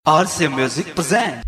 RC Music presents.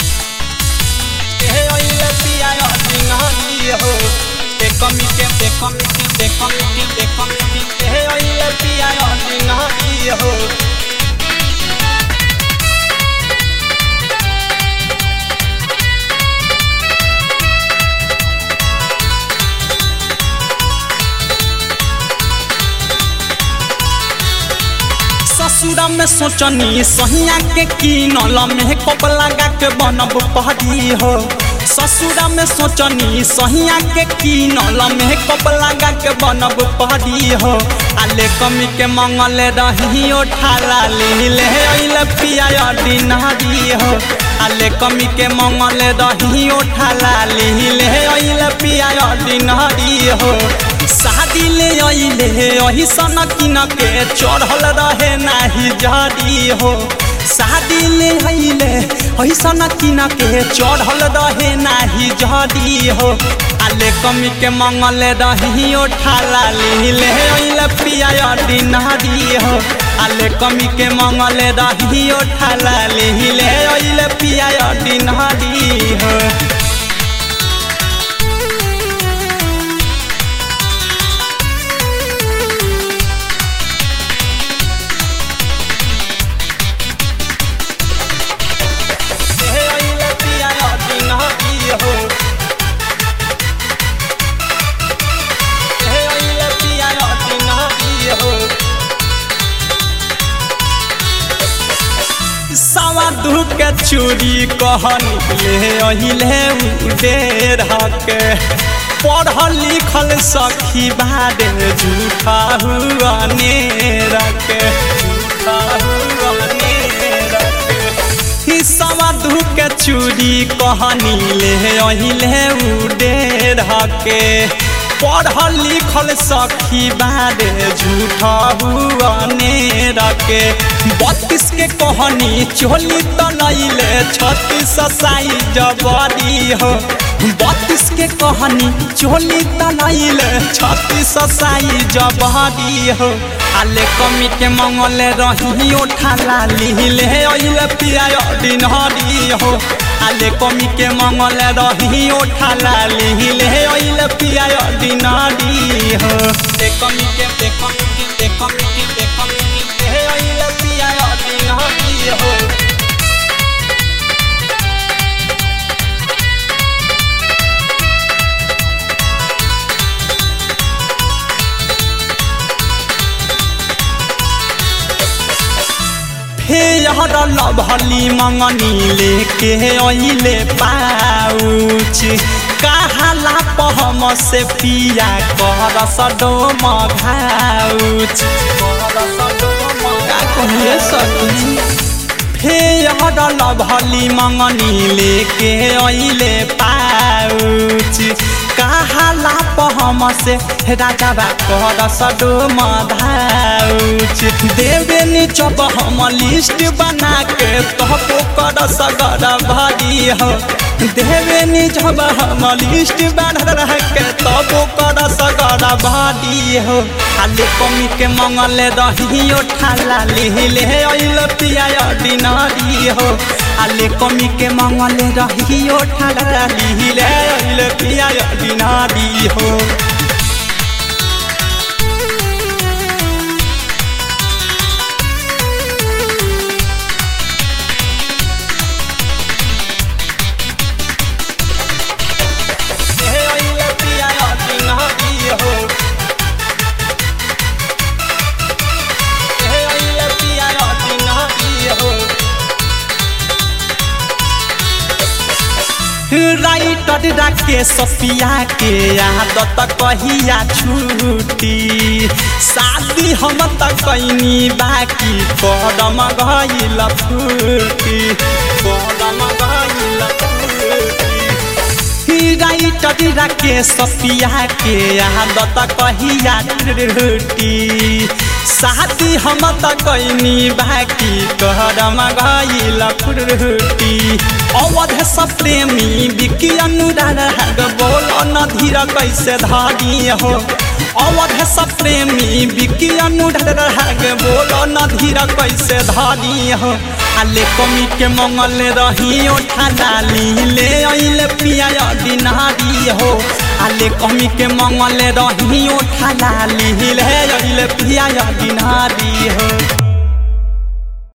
ससुरा में सोचनी सहिया के किनल में कप लगा के बनब पहरी हो ससुरा में सोचनी सहिया के किनल में कप लगा के बनब पहरी हो आले कमी के मंगल रही ठाला ले ले अइले पिया डिनहरी हो आले कमी के मंगल रही ठाला ले ले अइले पिया डिनहरी हो शादी ले अइले अही सन किन के चढ़ल रहे नाही जरी हो शादी ले अइले अही सन किन के चढ़ल रहे नाही जरी हो आले कमी के मंगल रही ठाला ले ले अइले पिया डिनहरी हो आले कमी के मंगल रही ठाला ले ले अइले पिया डिनहरी हो सवा दू के चूड़ी कहनी ले अहिले उडेर के पढ़ल लिखल सखी बारे झूठा हुआ नेर के झूठा हुआ नेर के सवा दू के चूड़ी कहनी ले अहिले उडेर के पढ़ल लिखल सखी बारे झूठा हुआ नेर के बत्तीस के कहनी चोली तो नैले छत्तीस साई जबरी हो बत्तीस के कहनी चोली तो नैले छत्तीस साई जबरी हो आले कमी के मंगल रही ठाला लिहिले अइले पिया डिनहरी हो आले कमी के मंगल रही ठाला लिहिले अइले पिया डिनहरी हो ते कमी के ते कमी के ते कमी के ते कमी के हे अइले पिया डिनहरी हो हे यार लभली मंगनी लेके अइले पाउच कहाला पहम से पिया कर सडो मघाउच का कहिए सखी हे यार लभली मंगनी लेके अइले पाउच कहाला पहम से राजा बा कर सडो मधाउच देवे नी चब हम लिस्ट बना के तहपो कर सगर भरी हो देवे नी जब हम लिस्ट बना रह के तबो कर सगर भरी हो खाली कमी के मंगल रही ठाला लिहिले अइल पिया डिनरी हो आले कमी के मंगल रही ठाला लिहिले अइल पिया डिनरी हो राइटर राके सफिया के आदत कहिया छूटी शादी हम त कैनी बाकी कदम गइल फूटी कदम गइल फूटी राइटर राके सफिया के आदत कहिया छूटी शादी हम त कैनी बाकी कदम गइल फूटी अवध सब प्रेमी बिकी अनुराग बोल न धीर कैसे धागी हो अवध सब प्रेमी बिकी अनुढर के बोलो न धीरा कैसे धरी हो आले कमी के मंगल रही ओठा डाली ले अइले पिया दिनारी हो आले कमी के मंगल रही ओठा डाली ले अइले पिया दिनारी हो